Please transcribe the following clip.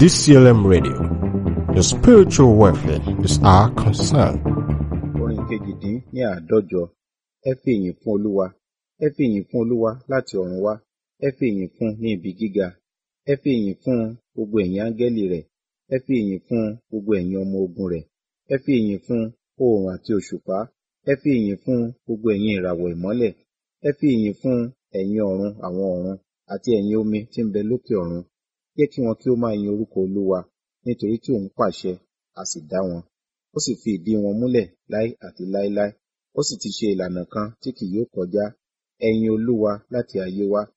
DCLM Radio. Your spiritual welfare is our concern. orin kejìdín ní àádọ́jọ ẹ fi ìyìn fún olúwa ẹ fi ìyìn fún olúwa láti ọ̀run wá ẹ fi ìyìn fún ní ibi gíga ẹ fi ìyìn fún gbogbo ẹ̀yin áńgẹ́lì rẹ̀ ẹ fi ìyìn fún gbogbo ẹ̀yin ọmọ ogun rẹ̀ ẹ fi ìyìn fún oòrùn àti òṣùpá ẹ fi ìyìn fún gbogbo ẹ̀yin ìràwọ̀ ìmọ́lẹ̀ ẹ fi ìyìn fún ẹ̀yin ọ̀run àwọn ọ̀run àti ẹ̀yin omi tí ń bẹ lókè ọ̀run jẹ́ kí wọn kí ó máa yin orúkọ olúwa nítorí tí òun pàṣẹ a sì dá wọn ó sì fi ìdí wọn múlẹ̀ láé àti láéláé ó sì ti ṣe ìlànà kan tí kì yóò kọjá ẹ yin olúwa láti ayé wá